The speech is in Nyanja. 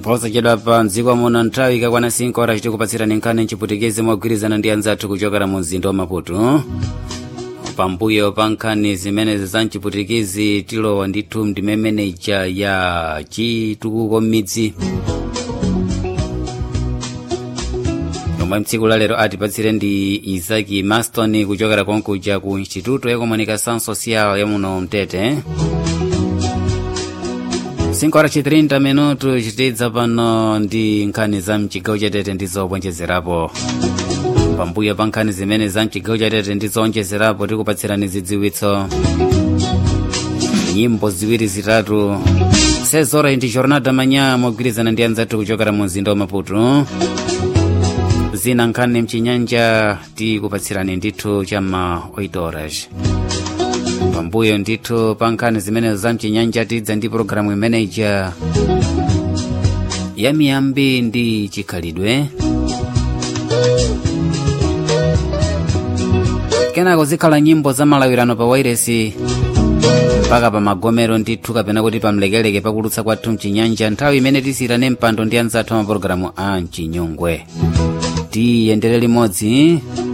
posachedwa pa mdziko muno nthawi ikakwana 5 ora tikupatsirani nkhani mchiputikizi mogwirizana ndi anzathu kuchokera mu mzinda wa maputo pambuyo pa nkhani zimenezi za mchiputikizi tilowa ndithu ndime meneja ya chitukuko m'midzi yomwe mtsiku la lero atipatsire ndi isaki maston kuchokera konkuja ku instituto ya comunicação social ya muno mtete 5 horas 30 minuto chitidza pano ndi nkhani za mchigawo chatete ndi zowonjezerapo pambuyo pa nkhani zimene za mchigawo chatete ndi zowonjezerapo tikupatsirani zidziwitso nyimbo ziwiri zitatu sezora ndi jornada manya mogwirizana ndi anzathu kuchokera mu mzinda wa maputo zina nkhani mchinyanja tikupatsirani ndithu chamma 8 horas pambuyo ndithu pa nkhani zimenezo za mchinyanja tidza ndi pologalamu imeneja ya miyambi ndi chikhalidwe kenako zikhala nyimbo za malawirano pa wairesi mpaka pa magomero ndithu kapena kuti pamlekeleke pakulutsa kwathu mchinyanja nthawi imene tisiyirane mpando ndi anzathu amapologalamu a mchinyongwe tiyendere limodzi